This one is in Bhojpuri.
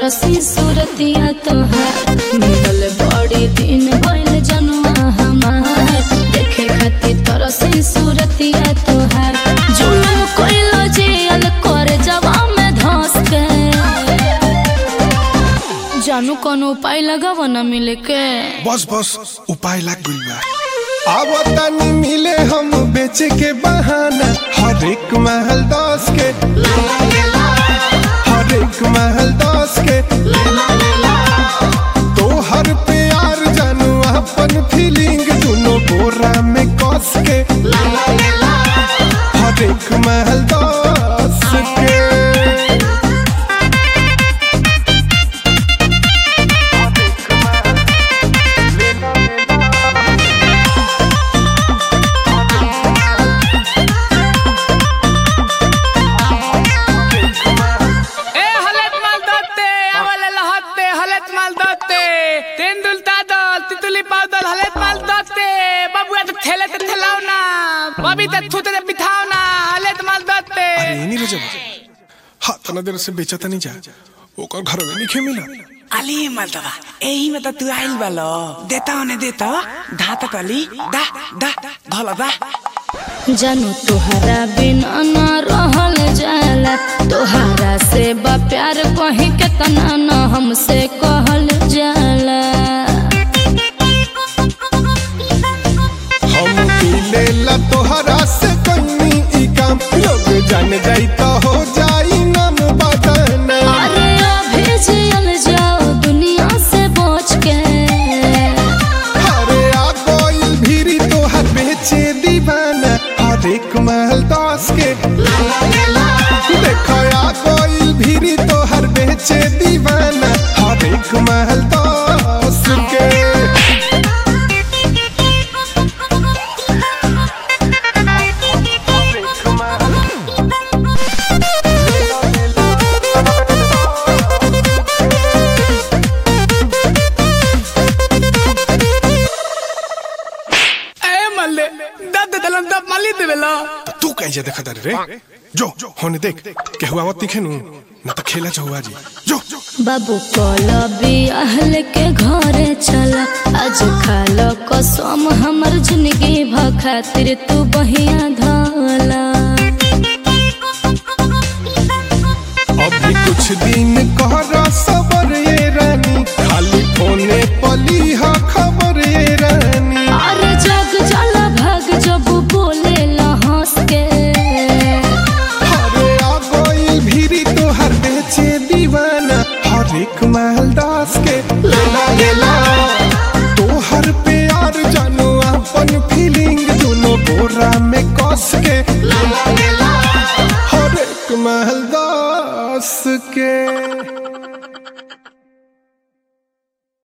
तरसी सूरतिया तोहार मिलल बड़ी दिन भइल जनुआ हमार देखे खातिर तरसी सूरतिया तोहार जुलुम कइलो जेल कर जवा में धस के जानू कोनो उपाय लगाव न मिले के बस बस उपाय लाग गइल बा अब तनी मिले हम बेचे के बहाना हर एक महल दस के हर एक महल दस के तो हर प्यार जानू अपन फीलिंग दोनों बोरा में कस के हर एक महल दस के ए हलत माल दत्ते आवले लहत्ते हलत माल दत्ते तेंदुल तादल तितुली पादल हलत माल दत्ते बाबूया तो थेले ते थेलाव ना बबी ते थुते ते बिठाव ना हलत माल दत्ते अरे नहीं रजब हाँ तना देर से बेचा नहीं जा ओकर घर में नहीं मिला अली मर्दवा एही में त तू आइल बालो देता होने देता धाता तली दा दा धला दा जानू तुहरा बिना न रहल जाला तुहरा से बा प्यार कहीं केतना न हमसे कहल जाला हम मिले ला तोहरा से कहीं ई काम लोग जान जाई तो हो जाई नाम बदना अरे अभी जियल जाओ दुनिया से बच के अरे आ कोई भीरी तोहर बेचे दीवाना हर एक महल दस के देखो आ कोई भीरी तोहर बेचे दीवाना हर एक महल दस के ए मल्ले दद दलन दब मल्ली देवेला तू कहीं जा देखा रे जो होने देख केहू आवत दिखे नु ना तो खेला चहुआ जी जो बाबू कल बियाहल के घरे चला आज खाल कसम हमर जिंदगी भ खातिर तू बहिया धला